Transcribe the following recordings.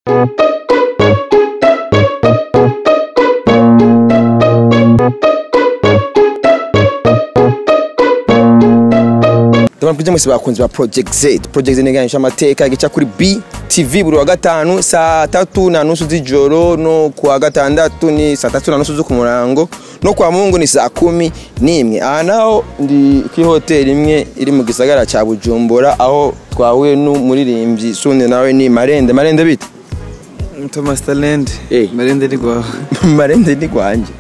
Ndabona kujya mwese bakunzi ba Project Z. Project Z niganisha amateka gica kuri BTV buri wa gatanu saa tatu na nusu z'ijoro no kuwa gatandatu ni saa tatu na nusu zo ku murango no kwa Mungu ni saa kumi n'imwe. Aha naho ndi kuri hoteli imwe iri mu gisagara ca Bujumbura aho twahuye n'umuririmbyi Sunde nawe ni Marende. Marende bite? Thomas Talent Eh. Marende ni gwawe Marende ni gwanje.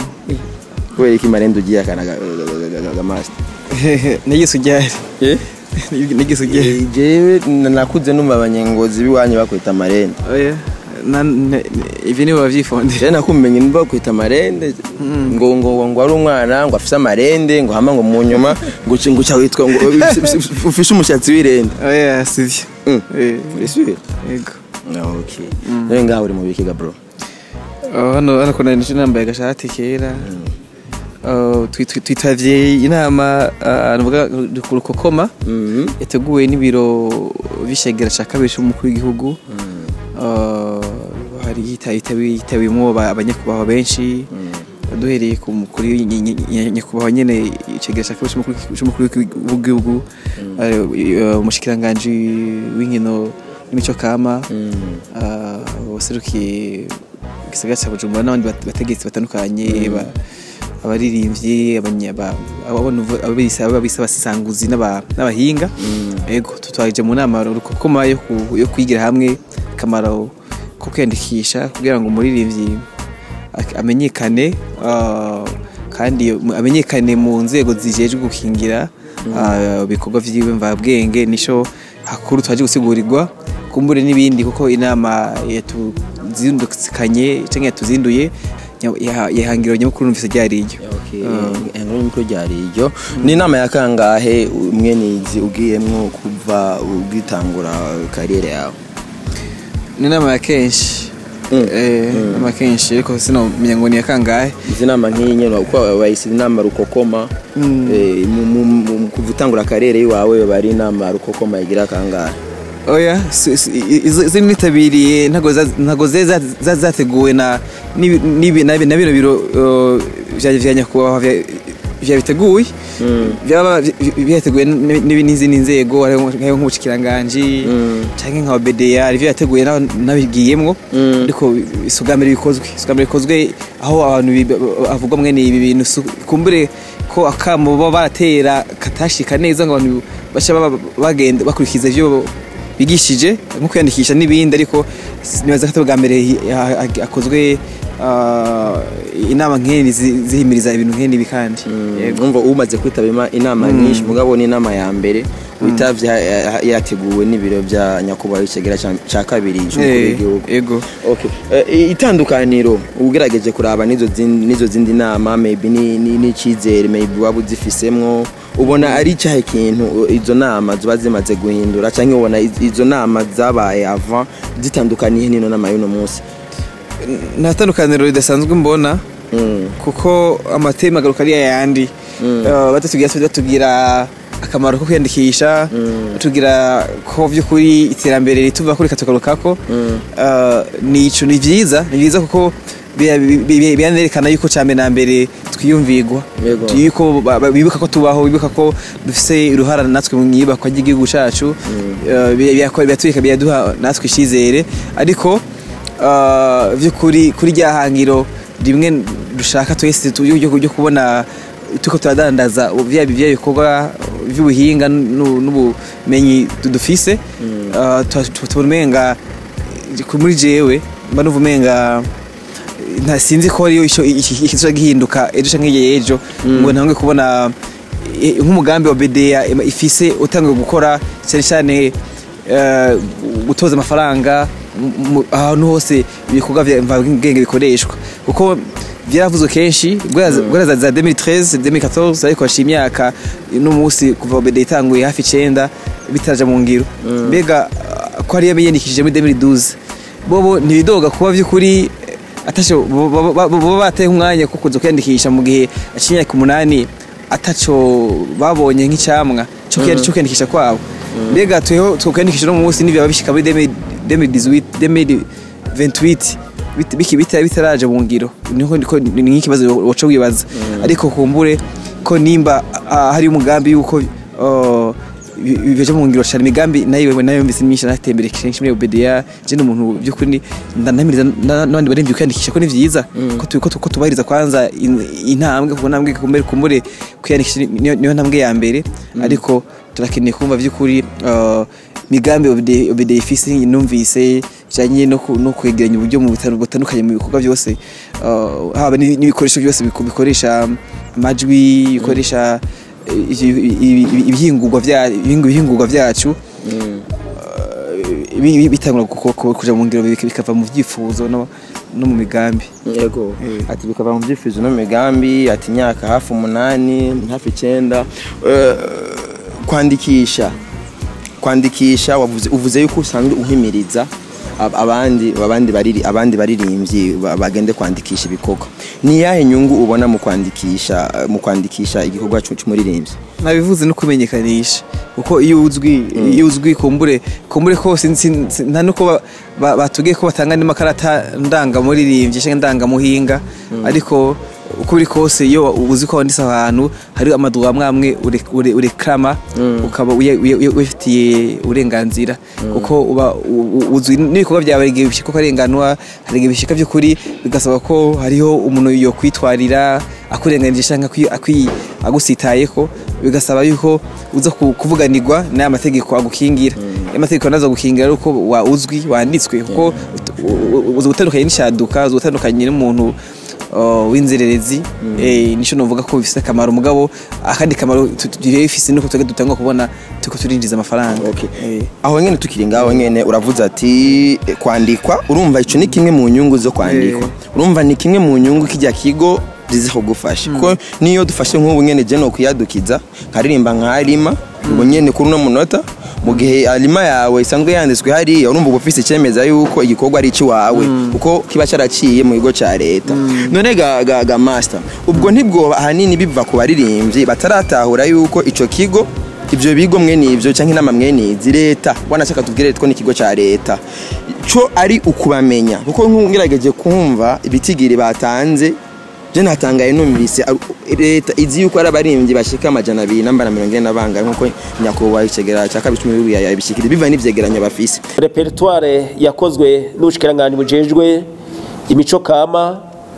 Kubera iki Marende ugiye akana ga- ga- ga- ga- ga master? nigise ujyari Eh? nigise ujyari Eh, Jewe nakuze numva abanyengozi biwanyu bakwita Marende. oya na- ne- ibi nibo bavyifondera rero nakumenye niba kwita amarende ngo ngo ngo ari umwana ngo afise amarende ngo hama ngo mu nyuma ngo uci- ngo uca witwa ngo ufishe umushatsi w'irende oya sivyo Mm. Eh, Urisubiye? yego Ah, okay rero ngaho uri mu bikiga bro Oh, hano hano kuna nisho nambaye agashati kera Oh, twi- twi- twitavye inama ah, nuvuga ku rukokoma Mhm. yateguwe n'ibiro bishegera ca kabiri c'umukuru w'igihugu Ah, hari yitabiyemo abanyakubahwa benshi duhereye ku mukuru ny- ny- ny- nyakubahwa nyene icegera ca kabiri c'umukuru- c'umukuru w'igihugu eh, eh, umushikiranganji w'inkino n'imico kama ah, waserukiye igisagara ca bujumbura n'abandi bat- bategetsi batandukanye ba- abaririmbyi abanya- ba- abo nuvu- ababisa ababisa abasanguzi n'aba- n'abahinga ego tutwaje mu nama rukokoma yo ku- yo kwigira hamwe akamaro ko kwiyandikisha kugira ngo umuririmbyi ak- amenyekane ah, kandi mu- amenyekane mu nzego zijejwe gukingira ah, ibikorwa vyiwe mvabwenge nico hakuru twaje gusigurigwa kumbure n'ibindi kuko inama yatuzindukanye canke yatuzinduye nya- yaha- yahangiro nyamukuru numvise ryariyo inkuru y'umukuru ryari iryo ni inama ya kangahe umwe nizi ugiyemwo kuva ugitangura kariyeri yawe ni inama ya kenshi Mm. Eh, inama ya kenshi ariko sinomenya ngo ni ya kangahe izi nama nk'iyi nyene uko bayise inama rukokoma eh, mu- mu- mu- kuva utangura kariyeri yiwawe bari inama rukokoma igira kangahe oya si- si- i- izo izo nitabiriye ntago za- ntago zari za- za- zateguwe na n'ibi- n'ibi- na na bino biro uh, vya vya nyakubahwa vya- vya biteguye byaba byateguwe n- n'ibi- n'izindi nzego hariho hariho nk'ubushikiranganje canke nka BDA ari yateguye na- nabigiyemwo Mm. ariko isugamire bikozwe isugamire bikozwe aho abantu bi- havugwa mwene ibi bintu su- kumbure ko akamo baba baratera katashika neza ngo abantu basha baba bagenda bakurikiza ivyo bigishije nko kwiyandikisha n'ibindi ariko s- nibaza ko bwa mbere hi- ha- ha- hakozwe ah, inama nkeni zi- zihimiriza ibintu nkeni kandi Yego. umva umaze kwitaba ima- inama nyinshi mugabo ni inama ya mbere witavye ha- ha- yateguwe n'ibiro vya nyakubahwa icegera ca- ca kabiri c'umukuru Eh, w'igihugu Yego. Okay. Eh, itandukaniro ugerageje kuraba n'izo zindi n'izo zindi nama maybe ni- ni- n'icizere maybe waba uzifisemwo ubona ari cyahe kintu uh, izo nama ziba zimaze guhindura cyangwa ubona iz- izo nama zabaye avant zitandukaniye n'ino nama y'uno munsi nta tandukaniro ridasanzwe mbona Mm. kuko amateme agaruka ari yayandi Mm. Eh, batubwira batubwira akamaro ko kwiyandikisha batubwira ko by'ukuri iterambere rituva kuri katugarukako Mm. Eh, ni ico ni vyiza ni vyiza kuko bira- bi- bi- biranerekana yuko cambere na mbere twiyumvigwa Yego. yuko ba- ba- bibuka ko tubaho bibuka ko dufise uruhara natwe mu iyubakwa ry'igihugu cacu Eh, bi- birakora- biratwereka biraduha natwe icizere ariko eh, vy'ukuri kuri rya hangiro rimwe dushaka twese tu- ryo ryo kubona tuko turadandaza vya vya bikorwa vy'ubuhinga n'u- n'ubumenyi du- dufise Eh, tu- tu- tubona umenga ku- muri jewe mba numva umenga nta sinzi ko ariyo ico ikizoja gihinduka ejo canke hirya y'ejo ngo ntangwe kubona eh, nk'umugambi wa BDA ima- ifise utangiye gukora cyane cyane eh, gutoza amafaranga mu- mu- ahantu hose ibikorwa vya mvabwenge bikoreshwa kuko vyaravuzwe kenshi guhera za- za 2013 2014 ariko hashiye imyaka n'umunsi kuva BDA itanguye hafi icenda bitaraja mu ngiro mbega ah, ko ariyo biyandikishije muri 2012 bobo ntibidoga kuba vy'ukuri atasho baba bateye umwanya ko kuza kwiyandikisha mu gihe aciye imyaka umunani ataco babonye nk'icyamwa cyo kwiyandikisha kwabo mbega tweho two kwiyandikisha no munsi n'ivyaba bishika muri 2018 2028 bit- biki bita- bitaraje mu ngiro niho niko ni nk'ikibazo woca wibaza ariko kumbure ko nimba ah, hari umugambi yuko ah, bi- bi- bije mu ngiro cyane imigambi nayo nayo mbise myinshi natembere kenshi muri obedia je ni umuntu by'ukuri ndanamiriza na- n'abandi baremvye kwiyandikisha ko ni vyiza ko tu- ko tu- ko tubahiriza kwanza in- intambwe kuko ntambwe kumbere kumbure kwiyandikisha ni- niyo niyo ntambwe ya mbere ariko turakeneye kumva by'ukuri ah, migambi obede obede ifise numvise bijanye no ku- no kwegeranya uburyo mu bitaro butandukanye mu bikorwa byose ah, haba ni- n'ibikoresho byose biko- bikoresha amajwi bikoresha eh, ibi- ibi- ibi- ibihingurwa vya- ibihingurwa ibihingurwa vyacu bi- bi- bitangura ku- ku- kuja mu ngiro bik- bikava mu vyifuzo no no mu migambi yego Eh. ati bikava mu byifuzo no mu migambi ati imyaka hafi umunani hafi icyenda Eh, kwandikisha kwandikisha wavuze uvuze yuko usanzwe uhimiriza ab- abandi abandi bariri abandi baririmbyi ba- bagende kwandikisha ibikorwa ni yahe nyungu ubona mu kwandikisha mu kwandikisha igikorwa cy'u- cy'umuririmbyi nabivuze no kumenyekanisha kuko iyo uzwi iyo uzwi kumbure kumbure ko sin- sin- sin- nta nuko ba- ba- batubwiye ko batanga n'amakarata ndangamuririmbyi cyangwa ndangamuhinga ariko uko biri kose iyo uzi ko wanditse ahantu hari amaduha amwe amwe ure- ure- urekrama ukaba uye- uye- uye- ubifitiye uburenganzira kuko uba u- u- uzwi n'ibikorwa byawe hari igihe bishika ko arenganwa hari igihe bishika by'ukuri bigasaba ko hariho umuntu yo kwitwarira akurenganije cyangwa akwi- akwi- agusitayeko bigasaba yuko uza ku- kuvuganirwa n'aya mategeko agukingira aya mategeko nazo gukingira ari uko wa uzwi wanditswe kuko ut- u- u- uzi gutandukanye n'ishaduka uzi gutandukanye n'umuntu uh, w'inzererezi eh, nico novuga ko bifise akamaro mugabo akandi kamaro tu- tu- bifise nuko twebwe dutangwa kubona turiko turinjiza amafaranga Okay. Eh. aho nyene tukiri ngaho nyene uravuze ati eh, kwandikwa urumva ico ni kimwe mu nyungu zo kwandikwa urumva ni kimwe mu nyungu kijya kigo ziza kugufasha kuko niyo dufashe nk'ubu nyene je no kuyadukiza nkaririmba nkarima ubwo nyene kuri uno munota mu gihe alima yawe isanzwe yanditswe hariya urumva uba ufise icemeza yuko igikorwa ari icy'iwawe kuko kiba cyaraciye mu kigo cya leta none ga, ga, ga master ubwo ntibwoba ahanini biva ku baririmbyi bataratahura yuko ico kigo ivyo bigo mwene ivyo canke inama mwene izi leta wanashaka tubwire ko ni ikigo ca leta co ari ukubamenya kuko nkungerageje kumva ibitigiri batanze je natangaye numvise ar- leta izi yuko ari abaririmbyi bashika amajana abiri namba na mirongo ine na bangahe nkuko nyakubahwa icegera ca kabiri cumi n'ibiri yabishikira biva n'ivyegeranyo bafise repertoire yakozwe n'ubushikiranganji bujejwe imico kama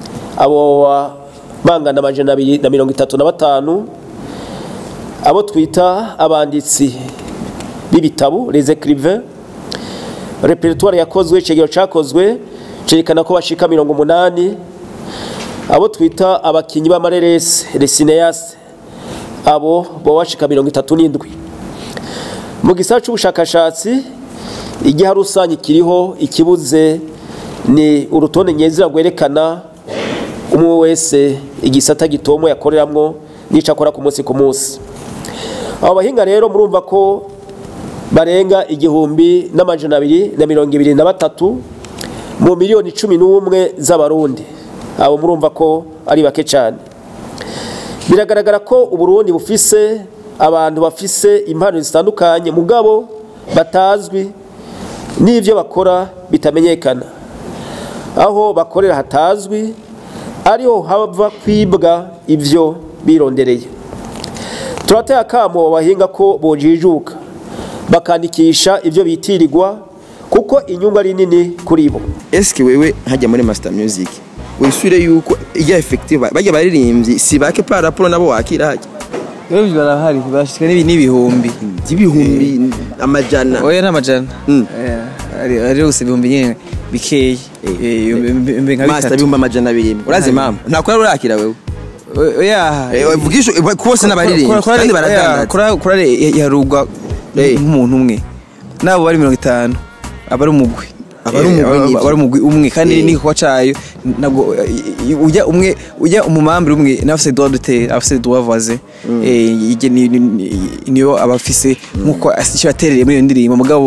abo ba- bangana amajana abiri na mirongo itatu na batanu abo twita abanditsi b'ibitabo les écrivains repertoire yakozwe icegero cakozwe cerekana ko bashika mirongo umunani abo twita abakinyi b'amareresi les cinéastes abo bo bashika mirongo itatu n'indwi mu gisata c'ubushakashatsi igiha rusange kiriho ikibuze ni urutonde nyezina rwerekana umwe wese igisata gitomo yakoreramwo n'ico akora ku munsi ku munsi abo bahinga rero murumva ko barenga igihumbi n'amajana abiri na mirongo ibiri na batatu mu miliyoni cumi n'umwe z'abarundi abo murumva ko ari bake cyane biragaragara ko uburundi bufise abantu bafise impano zitandukanye mugabo batazwi n'ibyo bakora bitamenyekana aho bakorera hatazwi ariho hava kwibwa ibyo birondereye turateye akamo bahinga ko bojijuka bakandikisha ibyo bitirirwa kuko inyungu ari nini kuri bo eske wewe hajya muri master music wisure yuko iya effective bajya baririmbyi si bake par rapport nabo wakira hajya rero barahari bashika n'ibi- n'ibihumbi ibihumbi amajana oya n'amajana Mm. Eh, hari hari gusa ibihumbi nyine bikeyi Eh, ibihumbi- ibihumbi nka master bitatu bihumbi amajana abiri urazi mama ntakora urakira wewe oya Eh, vugisha kose n'abaririmbyi kandi baradandaza kurare yarugwa Eh. nk'umuntu umwe nabo bari mirongo itanu aba ari umugwi Aba ari Eh, umugwi aba- nivyo. aba ari umugwi umwe kandi Eh. n'igikorwa cayo ntabwo eh, ujya umwe ujya umumambure umwe nawe afise droit d'auteur afise droit voisin Eh, ije ni- ni- ni- niyo aba afise nkuko icyo yaterereye muri iyo ndirimbo mugabo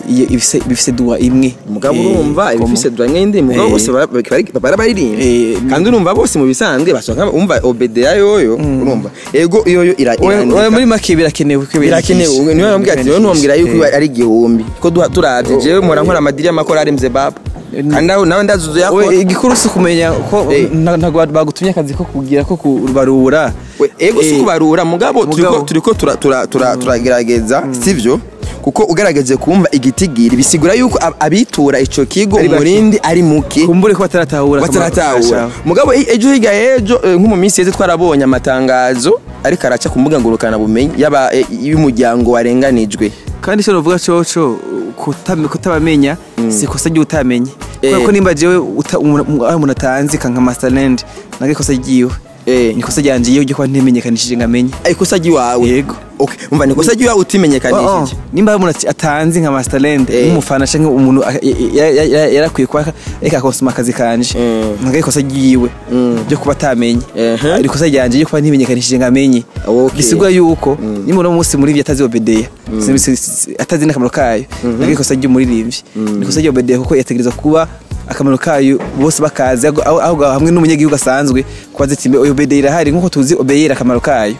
iyo ibise bifise duwa imwe mugabo Eh, urumva komo. ibifise dura nk'indi mugabo Eh. bose bara- bari- bara baririmba Eh, kandi urumva bose mu bisanzwe basanga umva obedeya yoyo urumva ego yoyo ira- Oya- irandika. oya, muri make birakenewe ko birakenewe bigisha. niwe wambwira ati niwe ntuwambwira yuko Eh. ari igihumbi ko duha- turavye jewe mpora nkora amadiri y'amakora aremze baba kandi nawe nawe ndazuzu We, yakora igikuru si ukumenya ko Eh. nta- ntabwo bagutumye akazi ko kugira ko kubarura We, ego si Eh, kubarura mugabo turiko Mugabo. turiko tura- tura- tura- turagerageza sivyo kuko ugerageje kumva igitigiri bisigura yuko ab- abitura ico kigo Ari bake. umurindi ari muke kumbure ko bataratahura akamaro bataratahura kashaho. mugabo e- ejo hirya y'ejo eh, nko mu minsi yeze twarabonye amatangazo ariko araca ku mbuga ngurukana bumenyi y'aba- eh, y'umuryango warenganijwe kandi icyo navuga coco kutame- kutabamenya si ikosa ry'utamenye kubera Eh. ko nimba jewe uta- umuntu aho umuntu atanzi kanka masterland naga ikosa ryiwe Eh. ni ikosa ryanje iyo ryo kuba ntimenyekanishije ngo amenye ikosa ry'iwawe Yego. okay umva ni ikosa ry'iwawe Oh, oh. utimenyekanishije nimba hari umuntu ati- atanzi nka masterland Eh. nk'umufana canke umuntu a- ya- ya- ya- yarakwiye kuba reka akonsoma akazi kanje Mm. naga ikosa ryiwe ryo kuba atamenye Ehe. ari ikosa ryanje ryo kuba ntimenyekanishije ngo amenye Okay. bisigura yuko nimba uno munsi muri ivyo atazi obedeya si- si- si- atazi n'akamaro kayo naga ikosa ry'umuririmbyi ni ikosa ry'obedeya kuko yategereza kuba akamaro kayo bose bakazi aho- aho aho hamwe n'umunyagihugu asanzwe kuba zitimbe obedeya irahari nk'uko tuzi obeyera akamaro kayo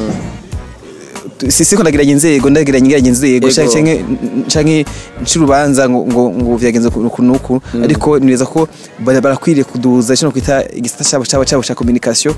si siko ndagiranye inzego ndagiranye ngiranye inzego Ego. canke canke ncurubanza ngo ngo ngo vyagenze uku nuku ariko nireza ko bara- barakwiriye kuduza cyo kwita igisata cyabo cyabo cyabo cya communication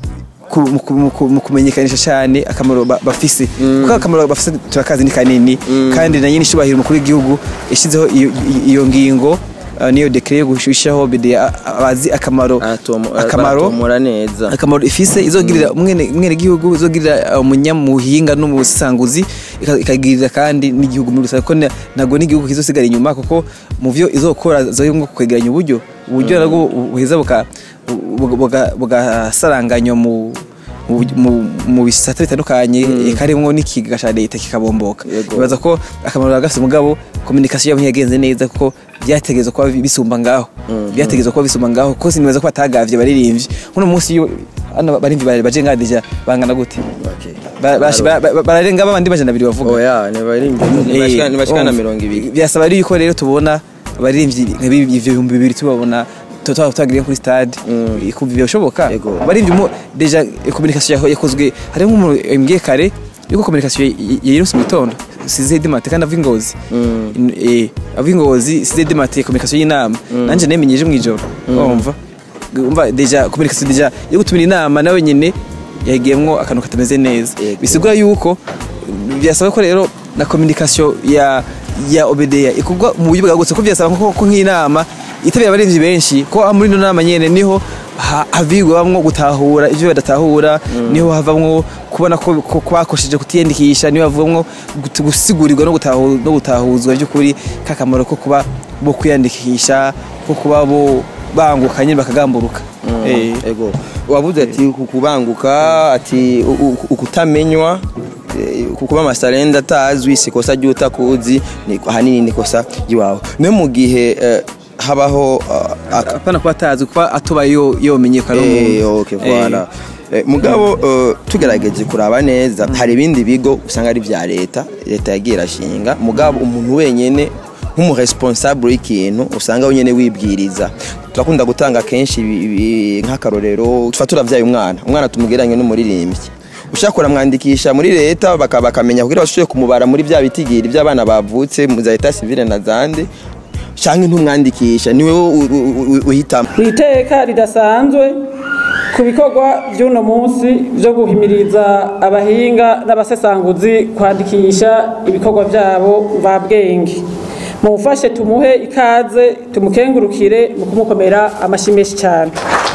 ku- mu ku- mu ku- mu kumenyekanisha cyane akamaro ba- bafise kuko akamaro bafise turakazi ni kanini kandi na nyine ishubahiro umukuru w'igihugu yashyizeho iyo- iyo ngingo uh, niyo dekret yo gushushaho bide abazi akamaro Aratomo- akamaro baratomora neza akamaro ifise izogirira umwene umwene gihugu izogirira umunyamuhinga n'umusanguzi ika- ikagirira kandi n'igihugu muri rusange ko na- ntabwo n'igihugu kizosigara inyuma kuko mu vyo izokora zoyo ngo kwegeranya uburyo uburyo nabwo buheza buka buga- buga- bugasaranganywa mu mu- mu- mu bisata bitandukanye karimwo n'ikiga ca leta kikabomboka Yego. ibaza ko akamaro gafise mugabo communication yabo ntiyagenze neza kuko byategerezwa kuba bisumba ngaho byategerezwa kuba bisumba ngaho ko sinibaza ko batagavye baririmbyi nkuno munsi iyo hano barimvyi bare- baje ngaha deja bangana gute Okay. Ba- bash- ba- ba- bararenga babandi majana abiri bavuga oya ntibaririmba Eh, ntibashika na umva. mirongo ibiri byasaba rero yuko rero tubona abaririmbyi nka bibi- ivyo bihumbi bibiri tubabona tuba twagiriye kuri stade kumva ibyo bishoboka Yego. abaririmbyi mo deja eh, communication yaho- yakozwe hari nk'umuntu yambwiye kare yuko communication yayirose mu gitondo size demate kandi ava ingozi In- eh, ava ingozi size demate communication y'inama nanje nemenyeje mu ijoro umva umva deja communication deja yo gutumira inama nawe nyine yagiyemwo akantu katameze neza Yego. bisigura yuko byasaba ko rero na communication ya ya obedeya ikorwa mu buryo bwagutse ko byasaba ko ko nk'inama itabira abarinzi benshi ko muri ino nama nyene niho ha- havigwamwo gutahura ivyo badatahura niho havamwo kubona ko ko bakosheje kutiyandikisha niho havamwo gut- gusigurirwa no gutahu- no gutahuzwa by'ukuri kakamaro ko kuba bo kwiyandikisha ko kuba bo banguka nyine bakagamburuka Eh. ego wabuze ati ku- kubanguka ati u- u- ukutamenywa eh, kukuba amasarenda atazwi si ikosa ry'utakuzi ni- ahanini ni ikosa ry'iwawe no mu gihe eh, habaho ah, aka- apana kuba atazi kuba atoba yo yomenyekana Eh, okay, voilà. Eh, mugabo eh, tugerageje kuraba neza hari ibindi bigo usanga ari vya leta leta yagiye irashinga mugabo umuntu wenyene nk'umuresponsable w'ikintu usanga wenyene wibwiriza turakunda gutanga kenshi ibi- ibi- nk'akarorero tuba turavyaye umwana umwana tumugeranye n'umuririmbyi ushaka kuramwandikisha muri leta baka- bakamenya kugira bashobore kumubara muri bya bitigiri by'abana bavutse mu za leta civile na zande canke ntumwandikisha niwe u- u- u- uhitamo ku iteka ridasanzwe ku bikorwa by'uno munsi byo guhimiriza abahinga n'abasesanguzi kwandikisha ibikorwa byabo mvabwenge mumufashe tumuhe ikaze tumukengurukire mu kumukomera amashyi menshi cyane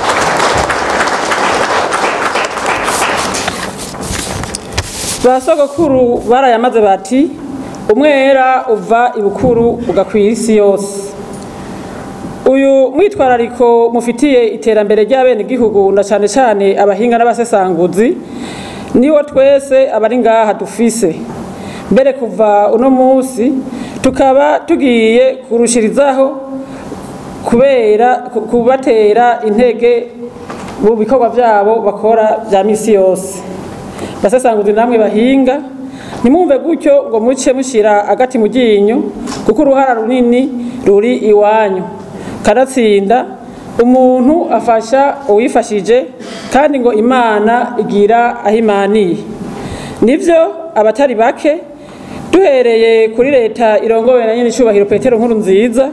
ba sogokuru barayamaze bati umwera uva ibukuru ugakwira isi yose uyu mwitwarariko mufitiye iterambere ry'abenegihugu na cyane cyane abahinga n'abasesanguzi niwo twese abari ngaha dufise mbere kuva uno munsi tukaba tugiye kurushirizaho kubera ku- kubatera intege mu bikorwa byabo bakora bya misi yose basesanguzi namwe bahinga ntimwumve gutyo ngo muce mushyira agati mu ryinyo kuko uruhara runini ruri iwanyu kanatsinda umuntu afasha uwifashije kandi ngo imana igira aho imaniye nibyo abatari bake duhereye kuri leta irongowe na nyine icyubahiro petero nkuru nziza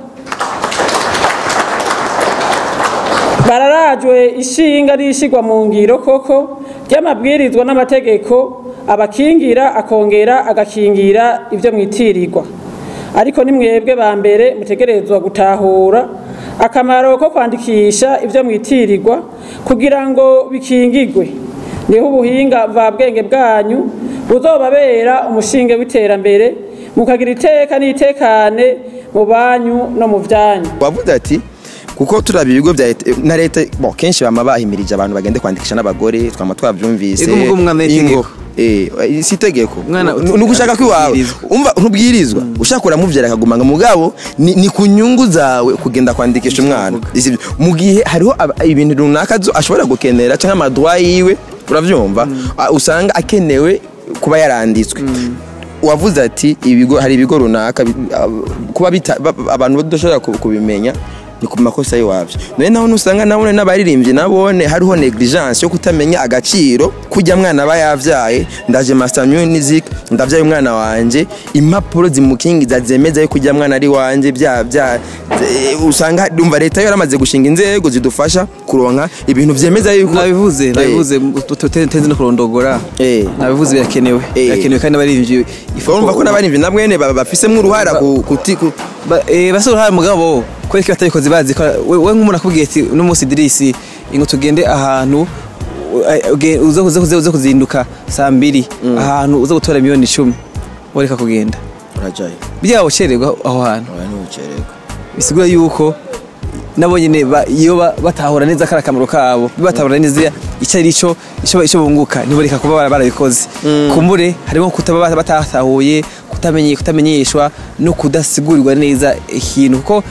bararajwe ishinga rishyirwa mu ngiro koko ry'amabwirizwa n'amategeko abakingira akongera agakingira ibyo mwitirirwa ariko ni mwebwe ba mbere mutegerezwa gutahura akamaro ko kwandikisha ibyo mwitirirwa kugira ngo bikingigwe niho ubuhinga mvabwenge bwanyu buzobabera umushinge w'iterambere mukagira iteka n'itekane mu banyu no mu byanyu wavuze ati kuko turaba ibigo bya leta na leta bo kenshi bama bahimirije abantu bagende kwandikisha n'abagore twama twabyumvise Ego mugo umwana ingo w'itegeko. eh si itegeko Umwana Ni- ni ugushaka kwiwawe ubwirizwa. umva ntubwirizwa ushaka uramuvyara akaguma ngo mugabo ni, ni ku nyungu zawe kugenda kwandikisha umwana Isi- mu gihe hariho aba- ibintu runaka zo ashobora gukenera cyangwa amadwa yiwe uravyumva Ah, usanga akenewe kuba yaranditswe wavuze ati ibigo hari ibigo runaka bi- ab- kuba bita- ba- ba- abantu badashobora ku- kubimenya ni ku makosa y'iwabyo none naho nusanga nabone n'abaririmbyi nabone hariho negligence yo kutamenya agaciro kujya mwana aba yavyaye ndaje master music ndavyaye umwana wanje impapuro zimukingiza zemeza yuko ujya mwana ari wanje bya bya eh, usanga umva leta yo yaramaze gushinga inzego zidufasha kuronka ibintu vyemeza yuko nabivuze Eh, nabivuze tutenze no kurondogora Eh. nabivuze birakenewe Eh. birakenewe kandi abaririmbyi urumva ko n'abaririmbyi nabwene ba- bafisemwo uruhara ku- kuti ku- Ba- eh, basi uruhare mugabo kubera ko batabikoze bazi ko we we nk'umuntu akubwiye ati uno munsi dirisi ngo tugende ahantu u- uge- uze uze uze uze kuzinduka saa mbiri ahantu uze gutora miliyoni icumi wareka kugenda urajaye byaba ucererwa aho hantu oya ntucererwa bisigura yuko nabo nyine ba- iyo ba- batahura neza kari akamaro kabo batahura neza icyo ari cyo icyo icyo bunguka ntiboreka kuba bara- barabikoze kumbure harimo kutaba bata- batatahuye kutamenye kutamenyeshwa no kudasigurirwa neza ikintu kuko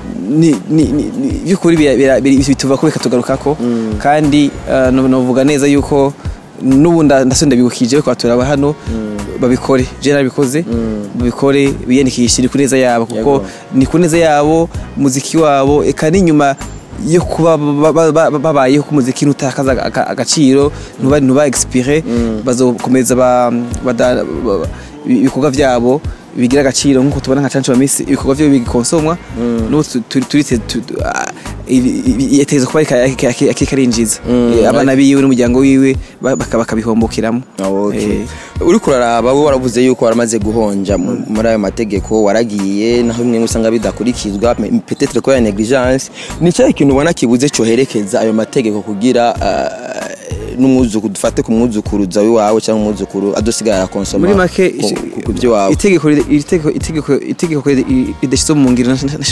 ni ni ni- ni- by'ukuri bira- bira- biri- bituva ko bikatugarukako kandi eh, no- novuga neza yuko n'ubu nda- ndasubira ndabibukije ko batura hano babikore je narabikoze babikore biyandikishe ni ku neza yabo kuko Yego. ni ku neza yabo muziki wabo eka n'inyuma yo kuba ba- ba- ba- ba- babayeho ko umuziki ntutakaza aga- agaciro ntuba ntuba expire bazokomeza ba- bada- ba- ba- ibikorwa vyabo bigira agaciro nk'uko tubona nka cancu bamisi ibikorwa vyo bigikonsomwa n'ubu tu- tu- turitse tu- tu- ah, ibi- ibi- yategerezwa kuba ariko- ariko- ariko arinjiza Eh, abana biwe n'umuryango wiwe ba- baka- bakabihombokiramo Okay. Eh, uri kuraraba wowe waravuze yuko waramaze guhonja mu- muri ayo mategeko waragiye naho bimwe usanga bidakurikizwa me- peut-être ko ya negligence ni cyahe kintu ubona kibuze coherekeza ayo mategeko kugira ah, n'umwuzukuru dufate ku mwuzukuruza w'iwawe cyangwa umwuzukuru adusigara arakonsoma muri make ku- ishi- ku- ku by'iwawe itegeko ri- iri tegeko itegeko itegeko ri- ridashyize mu ngiro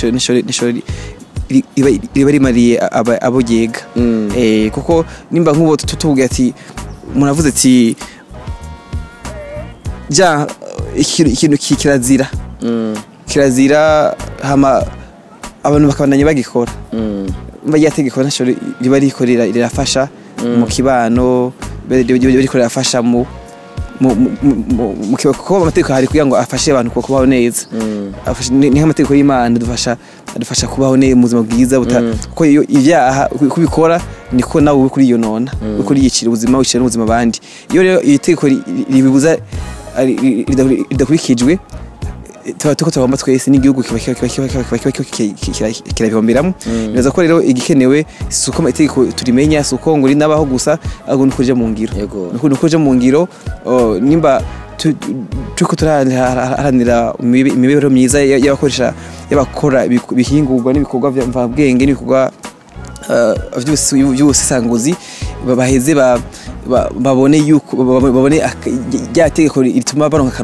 riba riba rimariye aba- abo ryega Eh, kuko nimba nk'ubu tu- tuvuga ati umuntu avuze ati ja ikintu ikintu ki- kirazira kirazira hama abantu bakabandanya bagikora mba rya tegeko ntacyo ri- riba riko rira- rirafasha mu kibano riba riba riko rirafasha mu mu- mu- mu- mu kiba- kuko amategeko hari kugira ngo afashe abantu ku- kubaho neza Afashe- ni ni nk'amategeko y'imana adufasha adufasha kubaho neza mu buzima bwiza buta- kuko iyo ibyaha uko ubikora niko nawe uri kuriyonona uri kuriyicira ubuzima wicira n'ubuzima abandi iyo rero iri tegeko ri- ri- ribibuza ari- ri- ridakuri- ridakurikijwe tuba tuko tugomba twese n'igihugu kiba kiba- kiba- kiba- kiba- kiba- kiba- kiba- kiba- kira- kirabihomberamo nibaza ko rero igikenewe si uko itegeko turimenya si uko ngo rinabaho gusa ahubwo ni uko rija mu ngiro Yego. ni uko- ni uko rija mu ngiro oh, nimba tu- turiko turaharanira imibe- imibereho myiza y- y'abakoresha y'abakora ibiku- ibihingurwa n'ibikorwa vya mvabwenge n'ibikorwa uh, vy'ubusi- vy'ubusesanguzi ba- baheze ba- ba- babone yuko ba- ba- babone ak- rya tegeko rituma baronka akarusho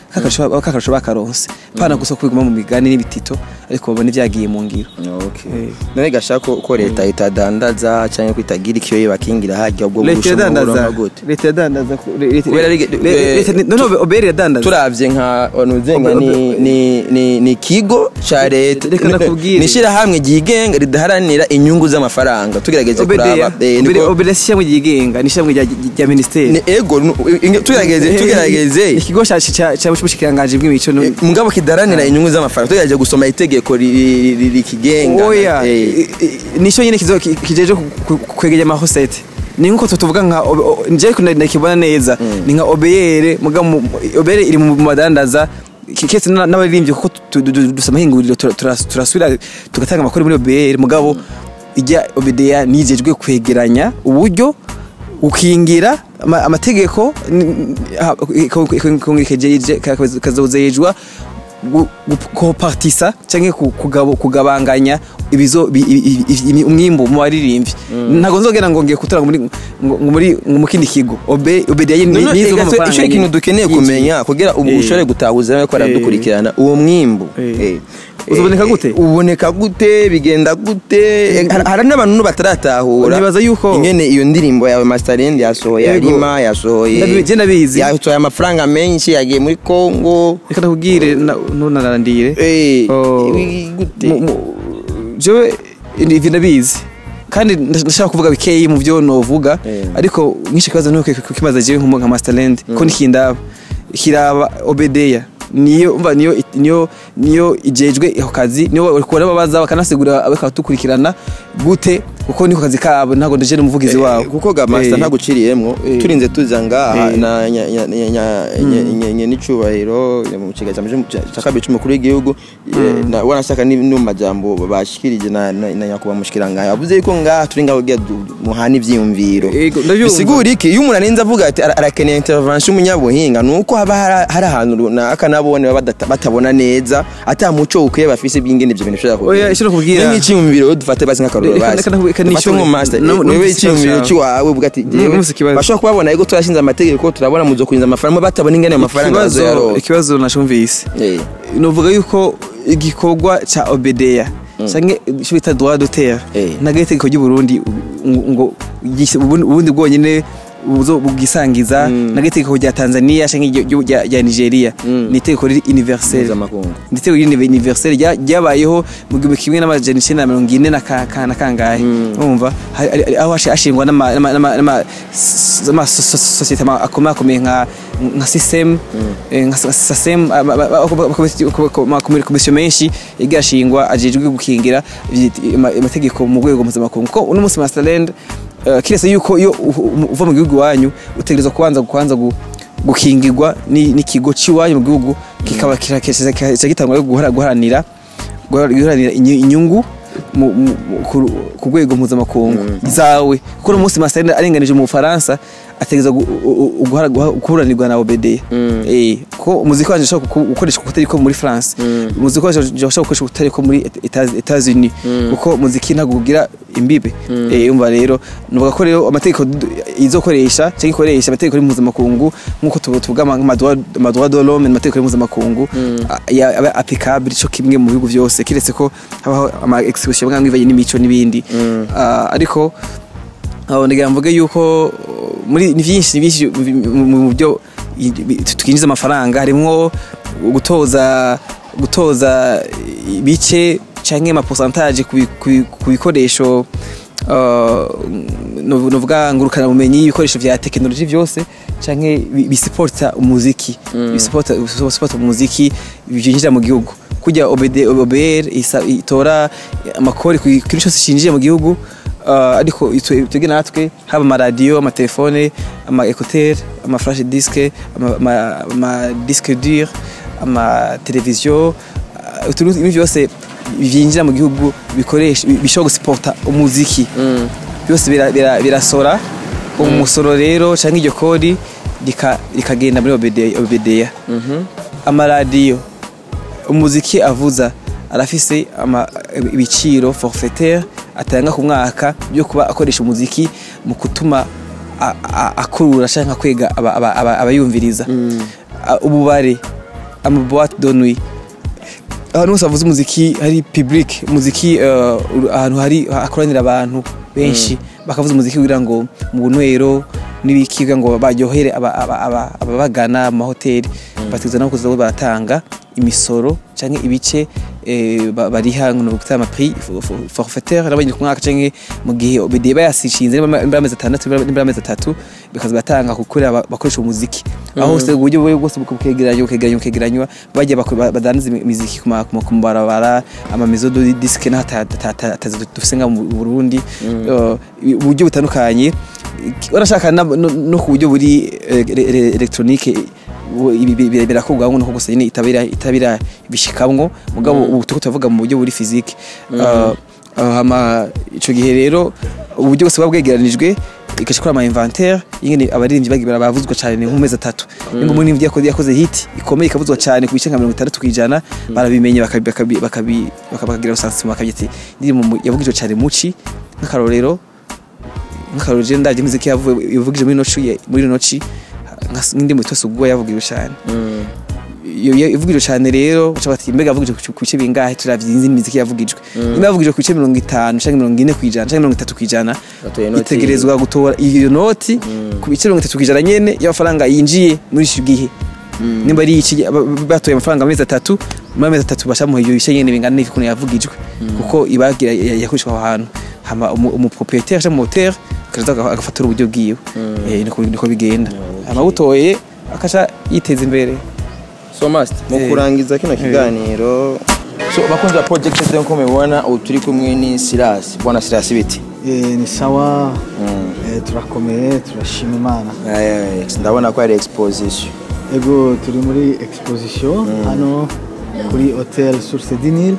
kakarusho kakarusho bakaronse pana gusa kubiguma mu migani n'ibitito ariko babone vyagiye mu ngiro Okay. none gashaka ko ko leta itadandaza cyangwa ko itagira ikiyo yibakingira hajya ubwo leta burusha yadandaza umurongo gute leta yadandaza ku- le- leta- Kubera rige- le- le- leta ni- none oberi yadandaza turavye nka onuzenga Obe- ni obe- ni ni ni kigo ca leta Reka nakubwire. ni shirahamwe ryigenga ridaharanira inyungu z'amafaranga tugerageze kuraba obedeya eh, niko- oberi si ishyirahamwe ryigenga ni ishyirahamwe rya- rya minisiteri ni ego nu- inge- tugerageze tugerageze Ni ikigo ca- ca- ca bushikiranganji bw'imico no- Eh, mugabo kidaranira inyungu z'amafaranga tugerageze gusoma itegeko ri- ri- ri- rikigenga oya Eh, i- i- nico nyene kizo- ki- kijeje ku- ku- kwegeranya amahosete ni nkuko tuvuga nka Obe- o- nje kuna- nakibona neza ni nka obeyere muga mu- obeyere iri mu madandaza ki- kese na- n'abaririmbyi kuko tu- tu- tu- dufite amahinguriro tura- tura- turasubira tugatanga amakuru muri obeyere mugabo ijya obedeya nijejwe kwegeranya uburyo gukingira ama- amategeko n- ha- iko- iko- iko- ikejeje- ka- kazozejwa gu- gu- kopartisa canke ku- kugabo- kugabanganya ibizo bi- i- i- i- umwimbu mu baririmbyi ntabwo nzogera ngo ngiye kutura ngo muri ngo ngo muri ngo mu kindi kigo obe obedeya ni Noneho nizo ega twe- amafaranga ico ikintu nyine. dukeneye Yinjiye. kumenya kugira ubu Eh. ushobore gutahuza ko aradukurikirana uwo mwimbu Eh. eh, Uzoboneka eh, gute? uboneka gute bigenda gute Eh, hari hari n'abantu bataratahura Nibaza yuko- ingene iyo ndirimbo yawe Masterland yasohoye Yego. Arima yasohoye Ndabi- je ndabizi. yasohoye amafaranga menshi yagiye muri Congo reka ndakubwire na- ntunarandire eh Oh, ibi- gute mu- mu- jewe ivi ndabizi kandi ndashaka kuvuga bikeyi mu byo novuga Eh. ariko nk'icyo kibazo nuko kimaze jewe nk'umu nka masterland ko nikindaba kiraba obedeya niyo umva niyo niyo niyo ijejwe ako kazi niyo bakora babaza bakanasigura abakatukurikirana gute kuko niko kazi kabo ntabwo ndaje n'umuvugizi wabo kuko ga master Eh. ntaguciriyemwo Eh. turinze tuza ngaha Eh. na nya- nya- nya- nya- nya- nya- nya- n'icubahiro mu kiganza cya kabiri c'umukuru w'igihugu eh, na- wanashaka ni no mu majambo bashikirije na na na nyakubahwa mushikirangaya yavuze yuko ngaha turi ngaho kugira du- muhana ivyiyumviro Ego, ndabyumva. bisigura iki iyo umuntu arenze avuga ati ara- arakeneye intervention y'umunyabuhinga ni uko haba hari- hari ahantu runaka nabone baba badata- batabona neza ata muco ukwiye bafise bw'ingene ivyo bintu bishobora Oya, icyo nakubwira- nk'iciyumviro dufate basi nk'akarorero Reka- basi reka nahu- reka dufate nishyure- nko master no- no- wewe no- iciyumviro no- cy'iwawe uvuga ati jewe Numvise ikibazo. bashobora kubabona yuko turashinze amategeko turabona muzo kurinza amafaranga batabona ingene ayo mafaranga ikibazo bazoyaronka ikibazo nashumvise Eh. novuga yuko igikorwa ca obedeya canke ico bita droit d'auteur Eh. ntago itegeko ry'uburundi ngo ngo gise- ubundi ubundi bwonyene buzo bwisangiza ntago itegeko rya tanzania canke iryo- iryo rya rya nigeria ni itegeko riri universel Mpuzamakungu. ni itegeko riri universel rya- ryabayeho mu gihumbi kimwe n'amajana icenda na mirongo ine na ka- ka- na kangahe urumva Hari- hari- aho hashi- hashingwa n'ama- n'ama- n'ama- n'ama- s- s- amasosiyete ama- akomeye akomeye nka nka sisem eh, nka Sa- sasem ama- ama- ama- amakomisiyo menshi yagiye ashingwa ajejwe gukingira ivyit- ama- amategeko mu rwego mpuzamakungu kuko uno munsi masterland eh, kiretse yuko iyo u- u- uva mu gihugu iwanyu utegerezwa kubanza kubanza gu- gukingirwa ni- n'ikigo cy'iwanyu mu gihugu kikaba kira- kica kica gitangwa guhara- guharanira guharanira inyu- inyungu mu- mu- ku- ku rwego mpuzamakungu zawe kuko uno munsi masterland arenganije mu bufaransa ategereza gu- u- u- guhara- guha- guhuranirwa na obedeya Eh, kuko umuziki wanje ushobora guku- gukoreshwa utari ko muri france umuziki wanje ushobora gukoreshwa utari ko muri Eta- etats-unis kuko umuziki ntabwo ugira imbibe Eh, umva rero nuvuga ko rero amategeko du- izokoresha cyangwa ikoresha amategeko ari mpuzamakungu nk'uko tu- tuvuga ama- amadroit amadroit de l'homme amategeko ari mpuzamakungu a- ya- aba applicable cyo kimwe mu bihugu byose kiretse ko habaho ama expression bwa ngivanye n'imico n'ibindi Ah, ariko aho ndagira mvuge yuko uh, muri ni byinshi ni byinshi mu- mu mu byo i- bi- twinjiza amafaranga harimo gutoza gutoza ibice canke ama pourcentage ku bi- ku bi- ku bikoresho uh, no- novuga ngurukana bumenyi ibikoresho vya tekinoloji vyose canke bi- bisiporta umuziki bisiporta bisiporta umuziki byinjira mu gihugu kujya obede OBR isa- itora amakori ku kintu cyose cinjiye mu gihugu Uh, ariko itwe- twebwe natwe haba amaradiyo amatelefone ama ekuteri ama flash disque ama- ama- ama disque dur amateleviziyo uh, utuntu ibintu byose byinjira mu gihugu bikoresha bi- bishobora gusipota umuziki byose bira- bira- birasora umusoro rero cyangwa iryo kodi rika- rikagenda muri Obede- obedeya amaradiyo umuziki avuza arafise ama- ibiciro forfaitaire atanga ku mwaka byo kuba akoresha umuziki mu gutuma a- a- akurura cyangwa kwega aba- aba- aba- abayumviriza A- ububare amaboite de nuit ahantu hose havuze umuziki hari public umuziki eh, uru- ahantu hari hakoranira abantu benshi bakavuza umuziki kugira ngo mu bunywero n'ibiki kugira ngo baryohere aba- aba- aba- ababagana mu mahoteli bategereza no kuza baratanga imisoro canke ibice eh, ba- bariha ngo gutanga amaprix forfaitaire n'abanyine ku mwaka canke mu gihe OBD bayasishinze niba amezi atandatu niba amezi atatu bikaza batanga kukorera aba- bakoresha umuziki aho hose uburyo bwo bwose bukegeranywa bukegeranywa bukegeranywa bajya bako- ba- badandaza imi- imiziki ku ma- ku ma- ku mabarabara amamezo de disque n'atazi dufise nga mu Burundi Eh, uburyo butandukanye barashaka na- no no ku buryo buri eh, re- re- electronique ubu ibi bi- bi- birakorwa ngo nuko gusa nyine itabira itabira bishikamwo mugabo ubu tuko tuvuga mu buryo buri physique Uh, uh, hama ico gihe rero uburyo bwose buba bwegeranijwe igashikora ama inventaire ingene abaririmbyi bagira bavuzwa cyane mu mezi atatu nimba umuririmbyi yakoze yakoze hit ikomeye ikavuzwa cyane ku bice nka 60 kwijana barabimenye bakabi bakabi bakabi bakabagira usansi bakabyiti ndirimbo yavugijwe cyane muci nk'akarorero nk'akarorero je ndaje imiziki yavuye yavugije muri noci muri noci nk'indirimbo itose ubwo yavugijwe cyane iyo iyo ivugijwe cyane rero baca bati mbega yavugijwe ku ku bice bingahe turavye izindi miziki yavugijwe niba yavugijwe ku bice mirongo itanu canke mirongo ine kwijana canke mirongo itatu kwijana Batoye inoti. itegerezwa gutora iyo noti ku bice mirongo itatu kwijana nyene y'amafaranga yinjiye muri ico gihe nimba ari iki ba- ba- batoye amafaranga amezi atatu muri amezi atatu bashamuha iyo bice nyene bingana n'ikuntu yavugijwe kuko ibagira ya- yakoreshwa aho hantu hama umu- umuproprietaire canke umuhotel akaza aga- agafatura uburyo bwiwe Eh, niko niko bigenda hama butoye akaca yiteza imbere so master mu Eh. kurangiza kino kiganiro so bakunzi ba project Z nko mubibona ubu turi kumwe ni Silas bwana Silas biti Eh, ni sawa eh, turakomeye turashima imana Eh, ndabona ko ari exposition ego turi muri exposition hano kuri hotel source du Nil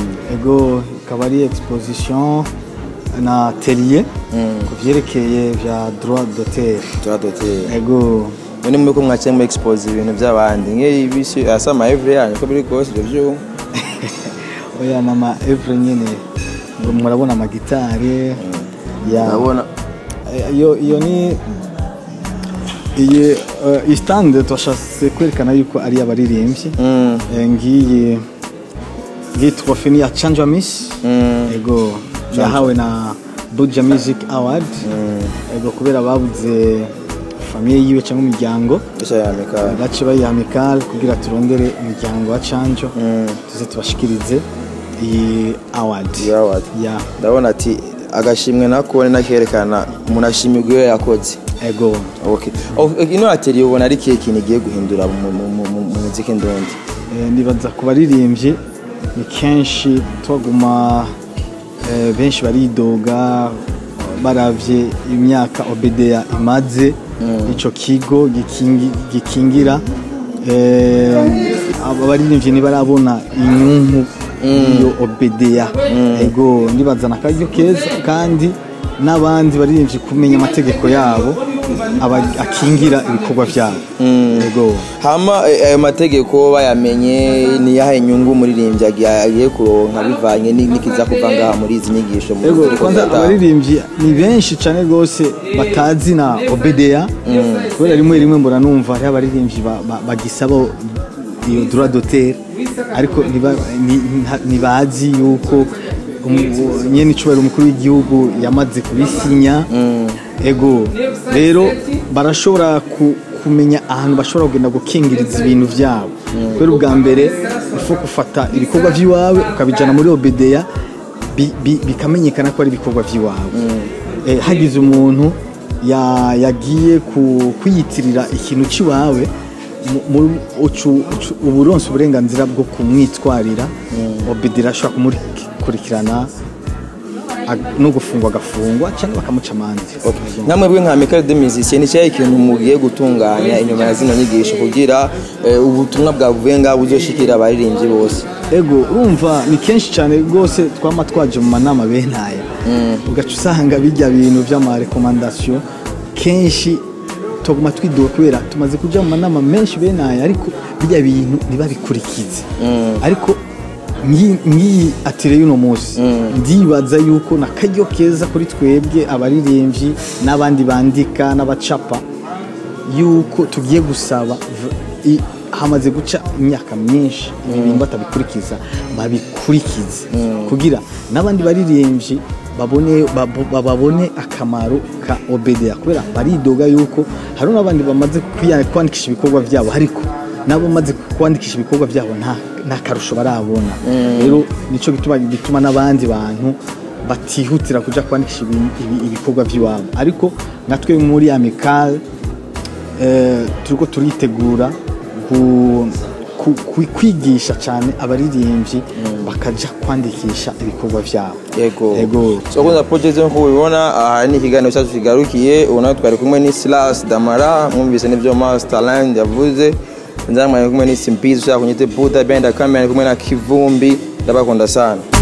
ego ikaba ari exposition na atelier ku vyerekeye vya droit d'auteur turadoteye ego none mwe ko mwakiye mu expose ibintu by'abandi nk'ibisi asa ama every yanyu ko biri kose ibyo byuma oya nama evre nyene ngo murabona amagitari ya ndabona Eh, iyo iyo ni iyi eh, iyi stand twashatse kwerekana yuko ari abaririmbyi Mm. Eh, ngiyi ngiyi trofe ni ya chanja miss Mm. ego yahawe na buja music award ego kubera babuze famiye yiwe cyangwa umuryango Isha ya mika bace bayiha amikal kugira turondere umuryango wa canjo tuze tubashikirize iyi award Iyi award. ya ndabona ati agashimwe nako ni nakerekana umuntu ashimirwa iyo yakoze ego okay oh, ino atelier ubona ari kihe kintu igiye guhindura mu mu- mu- mu- mu muziki ndundi Eh, nibaza ku baririmbyi ni kenshi tubaguma eh, benshi baridoga baravye imyaka obedeya imaze ico kigo gikingi- gikingira eh, aba baririmbyi ntibarabona inyungu iyo obedeya ego ndibazana akaryo keza kandi n'abandi baririmbyi kumenya amategeko yabo aba- akingira ibikorwa vyabo ego hama eh, ayo mategeko bayamenye ni yahe inyungu umuririmbyi agiye agiye kuronka bivanye ni- n'ikiza kuva ngaha muri izi nyigisho mu Ego, ziriko kwanza ziratanga. abaririmbyi ni benshi cyane rwose batazi na obedeya kubera rimwe rimwe mbona numva hariho abaririmbyi ba- ba- bagisaba iyo droit d'auteur ariko ntiba- ni- nta- ntibazi yuko umu- nyene icubahiro umukuru w'igihugu yamaze kubisinya ego rero barashobora ku- kumenya ahantu bashobora kugenda gukingiriza ibintu byabo kubera ubwa mbere ufu gufata ibikorwa by'iwawe ukabijyana muri obedeya bi- bi- bikamenyekana ko ari ibikorwa by'iwawe Eh, hagize umuntu ya- yagiye ku- kwiyitirira ikintu cy'iwawe mu- mu- ucu- ucu- uba uronse uburenganzira bwo kumwitwarira obedira ashobora kumukurikirana ag- no gufungwa agafungwa cyangwa bakamuca amanzi namwe bwe nka Michael de Musicien ni cyahe ikintu mugiye gutunganya inyuma ya zino nyigisho kugira eh, ubutumwa bwavuye ngaho buzoshikira abaririmbyi bose ego urumva ni kenshi cyane rwose twama twaje mu manama bene aya ugaca usanga bijya bintu by'amarekomandasiyo kenshi tuguma twidoga kubera tumaze kuja mu manama menshi bene aya ariko bijya bintu ntibabikurikize ariko ngi- ngiyi atire y'uno munsi ndibaza yuko na karyo keza kuri twebwe abaririmbyi n'abandi bandika n'abacapa yuko tugiye gusaba v- i- hamaze guca imyaka myinshi ibintu batabikurikiza babikurikize kugira n'abandi baririmbyi babone babo- babone akamaro ka obedeya kubera baridoga yuko hari n'abandi bamaze kwiya- kwandikisha ibikorwa byabo ariko nabo bamaze kwandikisha ibikorwa byabo nta nta karusho barabona rero nicyo gituma bituma n'abandi bantu batihutira kuja kwandikisha ibi- ibi- ibikorwa by'iwabo ariko natwe muri amikale eh, turiko turitegura gu- ku- ku- kwigisha cyane abaririmbyi bakaja kwandikisha ibikorwa byabo yego yego so kwanza project nk'uko ubibona aha ni ikiganiro cyacu kigarukiye ubu nawe twari kumwe ni Silas Damara mwumvise n'ibyo Masterland yavuze nzamwe kumwe ni Simpizi ushaka kunyite Buddha Benda Kamera kumwe na Kivumbi ndabakunda sana